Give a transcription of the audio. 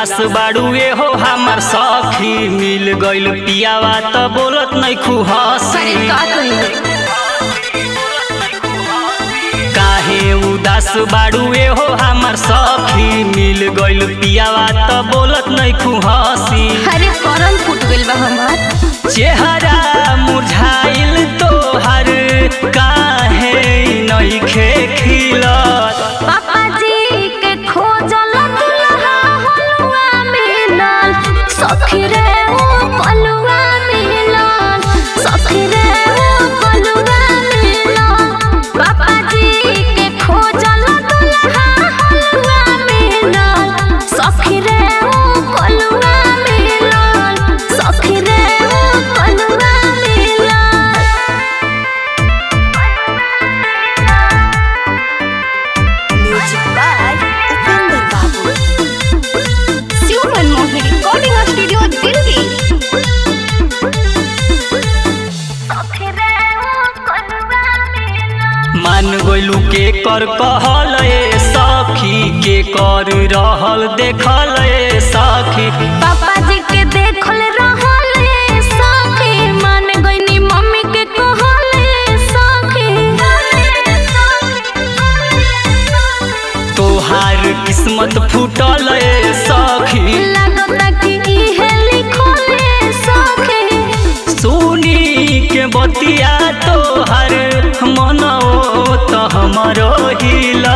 उदास बाड़ुए हो हमर सखी मिल गइल पियावा त बोलत नहीं खुहसी अरे का कही काहे उदास बाड़ुए हो हमर सखी मिल गइल पियावा त बोलत नहीं खुहसी अरे करन फूट गइल बा हमार चेहरा मुरझाइल तोहर काहे नइखे खिलत पापा जी के खोजल दुल्हा हलुआ मिलल सखी रे ओ पलुआ मिलल सखी रे ओ पलुआ मिलल पापा जी के खोजल दुल्हा हलुआ मिलल सखी रे ओ पलुआ मिलल सखी रे ओ पलुआ मिलल Music by Upinder Babu. Human Movie Recording Studio Delhi. मान गइलू के कर कहल ए सखी के कर रहल देखल ए सखी पापा जी के देखल रहल ए सखी मान गइनी मम्मी के कहल ए सखी तोहार किस्मत फूटल ए सखी लागता कि इहे लिखल ए सखी सुनी के बतिया तोहर मनो त हमरो हिल